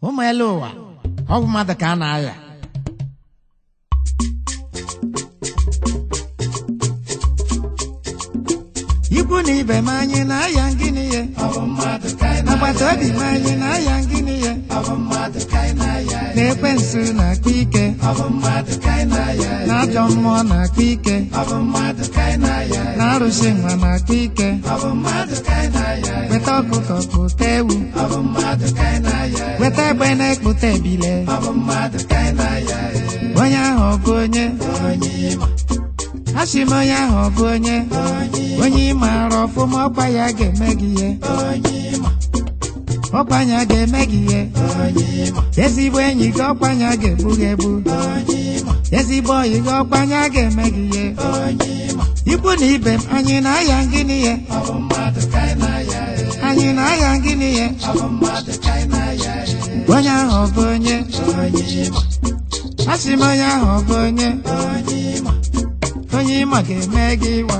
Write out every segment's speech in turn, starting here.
ụmụ elu ụwa ọ bụ mmadụ ka a na-aya ikwu na ibe m anyị na-aya ngịnị ye agbata obi m anyị na-aya ngịnị ye na ekwensu na-akpa ike na ajọ mmụọ na-akpa ike na arụsị nwa na-akpa ike weta ọkụkọ kpụta ewu weta egbe na-ekpụta ebile onye ahụ ọ bụ onye asị m onye ahụ ọ bụ onye onye ị maara ọfụma ọkwa ya ga-eme gị ihe ọkwanya ga-eme gị ihe ezigbo enyi gị ọkwanya ga-egbu gị egbu ezigbo oyi gị ọkwanya ga-eme gị ihe ikwu na ibe m anyị na-aya ngịnị ihe anyị na-aya ngịnị ihe onye ahụ ọ bụ onye asị m onye ahụ ọ bụ onye onye ịma ga-eme gị ịwa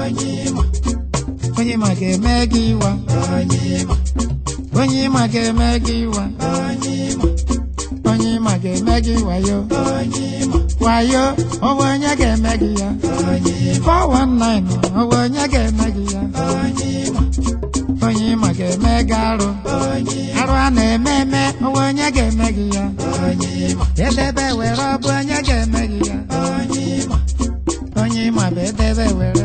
onye ịma ga-eme gị ịwa onye ịma ga-eme gị ịwa onye ịma ga-eme gị wayo wayo ọwụ onye ga-eme gị ya 419 ọwụ onye ga-eme gị ya onye ịma ga-eme gị arụ arụ a na-eme eme ọwụ onye ga-eme gị ya edebe were ọ bụ onye ga-eme gị ya onye ịma bụ edebe were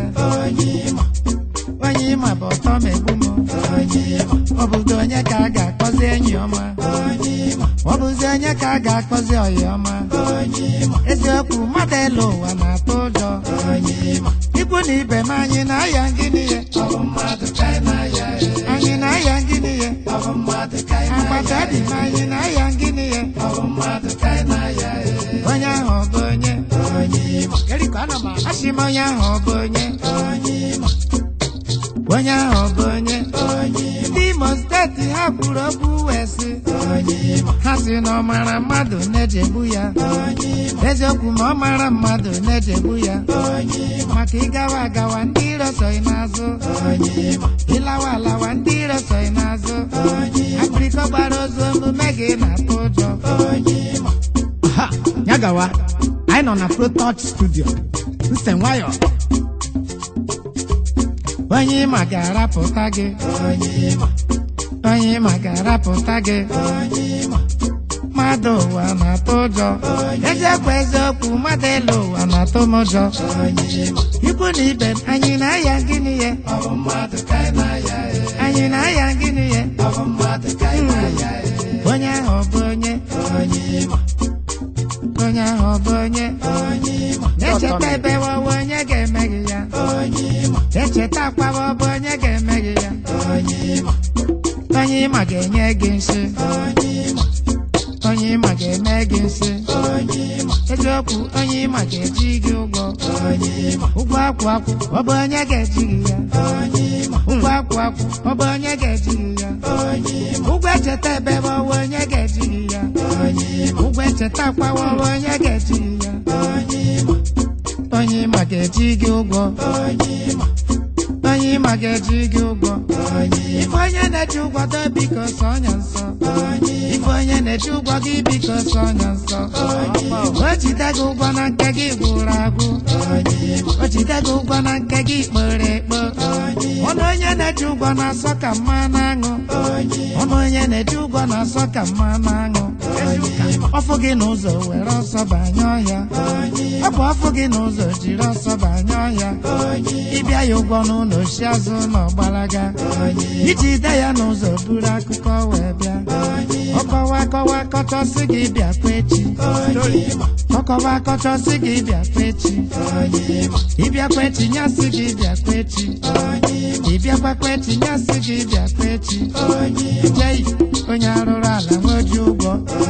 onye ịma bụ ọtọ ma egbu m ọ bụzi onye ka a ga-akpọzi enyi ọma ọ bụzi onye ka a ga-akpọzi ọyị ọma eziokwu mmadụ elu ụwa na-atụ ụjọ ikwu na ibe m anyị na-aya ngịnị ya anyị na-aya ngịnị ya agbata obi m anyị na-aya ngịnị ya onye ahụ ọ bụ onye asị m onye ahụ ọ bụ onye onye ahụ ọ bụ onye ndị Imo steeti ha kwuru okwu wee sị ha si na ọ mara mmadụ na-ejegbu ya eziokwu ma ọ mara mmadụ na-ejegbu ya maka ịgawa agawa ndị iro soghị n'azụ ịlawa alawa ndị iro soghị n'azụ akpịrịkọ gbara ozu omume gị na-atụ ụjọ ha ya gawa anyị nọ na protouch studio nse nwayọ onye ịma ga-arapụta gị onye ịma ga-arapụta gị mmadụ ụwa na-atụ ụjọ eziokwu eziokwu mmadụ elu ụwa na-atụ m ụjọ ikwu na ibe m anyị na-aya gịnị ya anyị na-aya gịnị ya onye ahụ ọ bụ onye onye ahụ ọ bụ onye na-echeta ebe wawa onye ga-eme gị ya echeta akwawa ọ bụ onye ga-eme gị ya onye ịma ga-enye gị nsị onye ịma ga-eme gị nsị eziokwu onye ịma ga-eji gị ụgwọ ụgwọ akwụ akwụ ọ bụ onye ga-eji gị ya ụgwọ akwụ akwụ ọ bụ onye ga-eji gị ya ụgwọ echeta ebe ọ bụ onye ga-eji gị ya ụgwọ echeta akwawa ọ bụ onye ga-eji gị ya onye ịma ga-eji gị ụgwọ onye ịma ga-eji gị ụgwọ ife onye na-eji ụgwọ do biko sọ ọnya nsọ ife onye na-eji ụgwọ gị biko sọ ọnya nsọ o jide gị ụgwọ na nke gị gwụrụ agwụ o jide gị ụgwọ na nke gị kpere ekpo ọnụ onye na-eji ụgwọ na-asọ ka mmanụ aṅụ ọnụ onye na-eji ụgwọ na-asọ ka mmanụ aṅụ ọfụ gị n'ụzọ were ọsọ banye ọhịa ọ bụ ọfụ gị n'ụzọ jiri ọsọ banye ọhịa ịbịa ya ụgwọ n'ụlọ oshi azụ na ọgbalaga iji de ya n'ụzọ buru akụkọ wee bịa ọkọwa akọwa akọchọsị gị bịa kwa echi ọkọwa akọchọsị gị bịa kwa echi ịbịakwa echi nyasị gị bịa kwa echi ịbịakwa kwa echi nyasị gị bịa kwa echi jei onye arụrụ ala nweji ụgwọ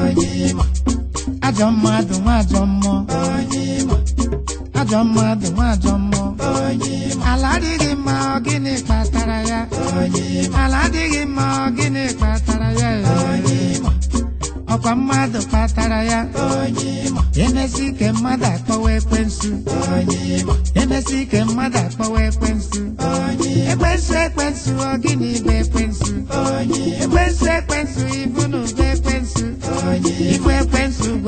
ajọ mmadụ nwa ajọ mmụọ ajọ mmadụ nwa ajọ mmụọ ala adịghị mma ọ gịnị kpatara ya ala adịghị mma ọ gịnị kpatara ya ọkwa mmadụ kpatara ya emesi ike mmadụ akpọwa ekwensu emesi ike mmadụ akpọwa ekwensu ekwensu ekwensu ọ gịnị bụ ekwensu ekwensu ekwensu ibu na ụba ekwensu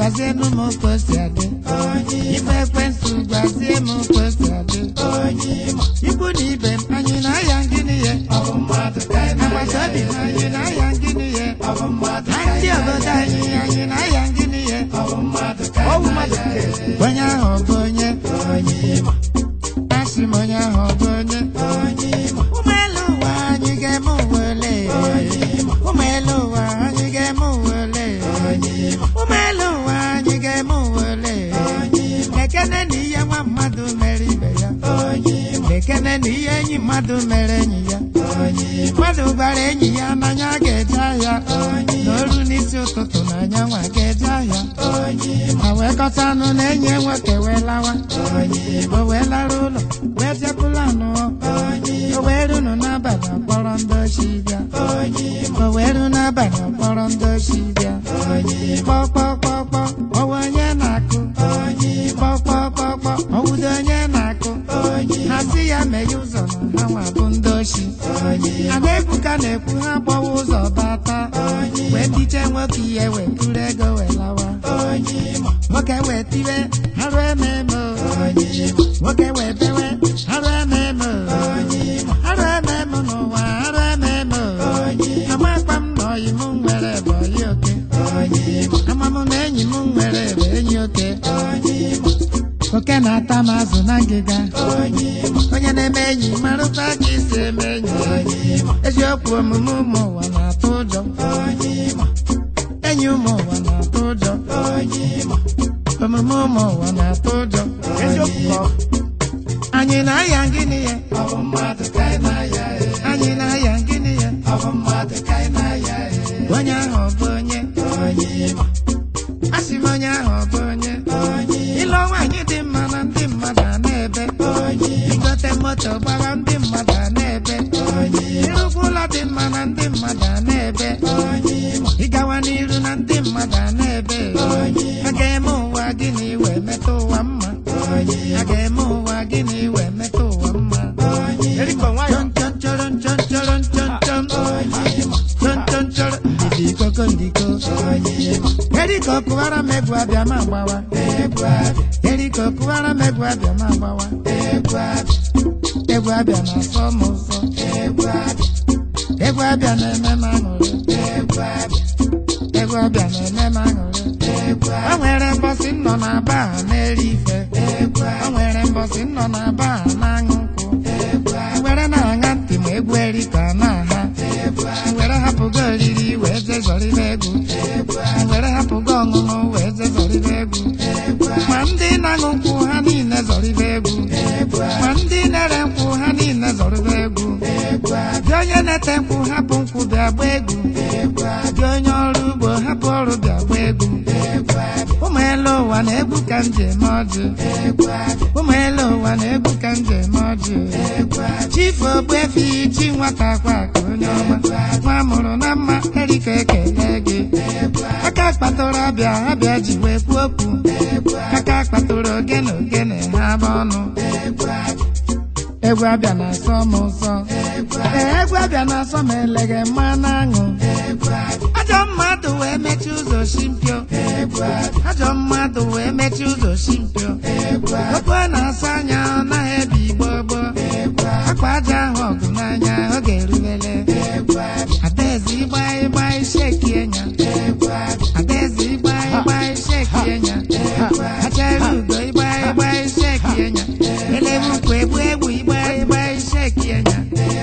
gwazienụ m ka o si adị ife ekwensụ gwazie m ka o si adị ikwu na ibe m anyị na-aya gịnị ya agbata obi m anyị na-aya gịnị ya na ndị obodo anyị anyị na-aya gịnị ya ọwụ mmadụ nke onye ahụ ọ bụ onye asị m onye ahụ ọ bụ onye ụmụ elu ụwa anyị ga-eme uwe ole ụmụ elu ụwa anyị ga-eme uwe ole ụmụ elu ụwa anyị ga-eme uwe ole ekene na ihe nwa mmadụ mere ibe ya ekene na ihe enyi mmadụ mere enyi ya mmadụ gwara enyi ya n'anya ga-eje ahịa n'oru n'isi ụtụtụ na anyanwụ ga-eje ahịa ma wee kọta anụ na enyi nwoke wee lawa o wee lara ụlọ wee jekwula anụ o wee runu n'abalị akpọrọ ndị ochi bịa o wee ru n'abalị akpọrọ ndị ochi bịa kpọkpọkpọkpọ ọwa onye na-akụ kpọkpọkpọkpọ ọwụdo onye na-akụ ha si ya meghe ụzọ na ha nwa bụ ndị ochi ada ebuka na-ekwu ha gbawa ụzọ bata wee tiche nwoke ihe wee kuru ego wee lawa nwoke wee tiwe arụ ememe o. nwoke wee bewe arụ ememe o. arụ ememe n'ụwa arụ ememe o. amakpa m na ọyị m nwere bụ ọyị oke ama m na enyi m nwere bụ enyi oke oke na-ata m azụ na ngịga onye na-eme enyi marụkwa ka isi eme enyi eziokwu omume ụmụ ụwa na-atụ ụjọ enyi ụmụ ụwa na-atụ ụjọ omume ụmụ ụwa na-atụ ụjọ eziokwu ka ọ anyị na-aya gịnị ya anyị na-aya gịnị ya onye ahụ ọ bụ onye asị m onye ahụ ọ bụ onye ịlụ nwaanyị dị mma na ndị mmadụ a na-ebe igote moto gbara ndị mmadụ a na-ebe ịrụkwa ụlọ dị mma na ndị mmadụ a na-ebe ịgawa n'iru na ndị mmadụ a na-ebe a ga-eme ụwa gịnị wee metụ ụwa mma a ga-eme ụwa gịnị wee metụ ụwa mma erikọ nwayọ chọn chọn chọrọ chọn chọrọ chọn chọn chọn chọn chọrọ ndidi koko ndiko eriko kụwara m egwu abịa ma gbawa eriko kụwara m egwu abịa ma gbawa egwu abịa na-asọ m ụsọ egwu abịa na-eme m aṅụrị egwu abịa na-eme m aṅụrị o nwere mbọsị nọ na ba ha na-eri ife o nwere mbọsị nọ na ba ha na-aṅụ nkwụ were na-aṅa ntị ma egwu erika na-aha were hapụgo oriri wee jezọrịba egwu were hapụgo ọṅụṅụ wee jezọrịba egwu ma ndị na-aṅụ nkwụ ha niile zọrịba egwu ma ndị na-ere nkwụ ha niile zọrịba egwu dị onye na-ete nkwụ hapụ nkwụ bịa gba egwu dị onye ọrụ ugbo hapụ ọrụ bịa gba egwu ụmụ elu ụwa na-egwu ka m ji eme ọjị ụmụ elu ụwa na-egwu ka m ji eme ọjị chifu ogbuefi chi nwata kwa ka onye ọma nwa mụrụ na mma erika ekele gị aka kpatụrụ abịa abịa ji wee kwuo okwu aka kpatụrụ ogene ogene ha bụ ọnụ egwu abịa na-asọ m ụsọ ee egwu abịa na-asọ m eleghe mma na-aṅụ ajọ mmadụ wee mechie ụzọ shimpio ajọ mmadụ wee mechie ụzọ shimpio okwu a na-asa anya ọ naghị ebi igbo gboo akpa aja ahụ ọgụ n'anya ọ ga-erubele adaeze ịgba ịgba isheki enya adaeze ịgba ịgba isheki enya achara ugo ịgba ịgba isheki enya elebu ukwu egbu egbu ịgba ịgba isheki enya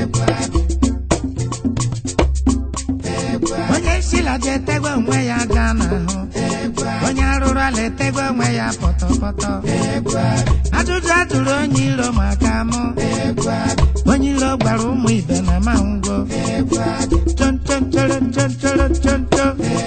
onye nsila ji etegwe onwe ya aja n'ahụ onye arụrụ ala etegwe onwe ya pọtọpọtọ ajụjụ ajụrụ onye iro maka mụ onye iro gwara ụmụ ibe na ma ngwo chonchonchoro chonchoro choncho